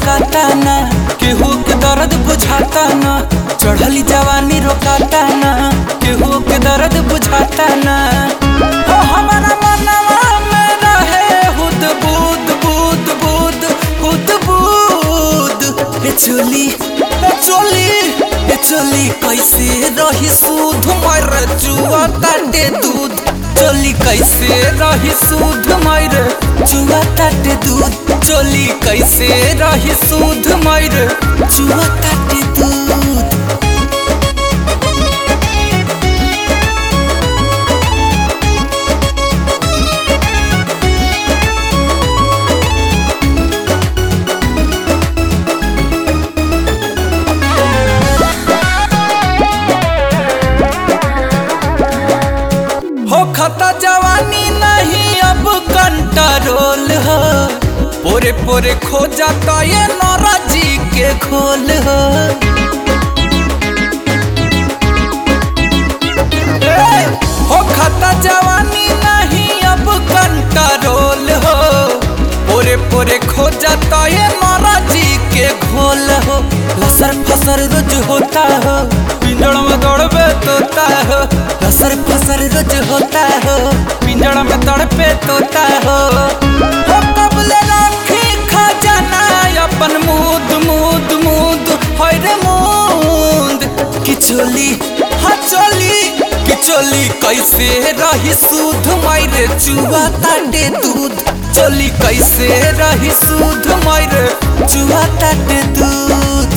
रोकाता ना केहू के दर्द बुझाता ना चढ़ली जवानी रोकाता ना केहू के दर्द बुझाता ना हो हमारा मनवा में रहे हुद बुद बुद बुद हुद बुद ए चोली ए चोली ए चोली कैसे रही सूध मर जुआ ताटे दूध चोली कैसे रही सूध मर जुआ ताटे दूध चोली कैसे रही सूध मर जुआ ताटे दूध हो खता जवानी नहीं अब कंट्रोल हो पोरे पोरे खो जाता ये नौरा जी के खोल हो ए, हो खता जवानी नहीं अब कंट्रोल हो पोरे पोरे खो जाता ये नौरा जी के खोल हो लसर फसर रोज होता हो पिंजड़ में दौड़बे तोता हो लसर फसर रोज होता हो पिंजड़ में दौड़बे तोता हो हो कबले राखी खजाना अपन मूद मूद मूद होय रे मूद किचोली हाँ चोली किचोली कैसे रही सूध मायरे चुआ ताटे दूध चोली कैसे रही सूध मायरे चुआ ताटे दूध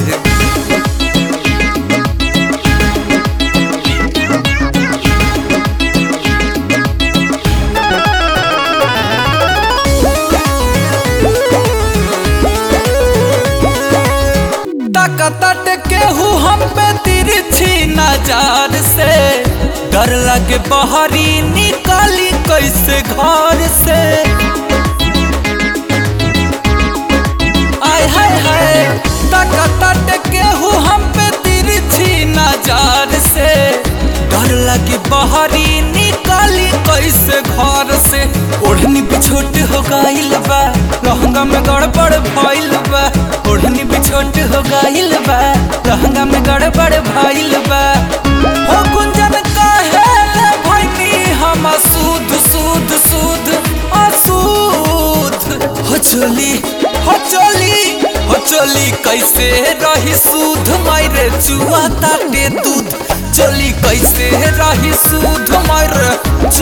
ताकत केहू हम पे तिरछी नजर से डर लगे बहरी निकाली कैसे घर से आय हाय हाय ताकत केहू हम पे तिरछी नजर से डर लगे बहरी निकाली कैसे घर से ओढ़नी बिछोट हो गइल बा लहंगा में गड़बड़ भइल बा ओढ़नी बिछोट हो गइल बा लहंगा में गड़बड़ भइल बा हो गुंजन काहे ले भइनी हम सूद सूद सूद असूद हो चोली हो चोली हो चोली कैसे रही सूद मायरे चुआ ताटे दूध चोली कैसे रही सूद मायरे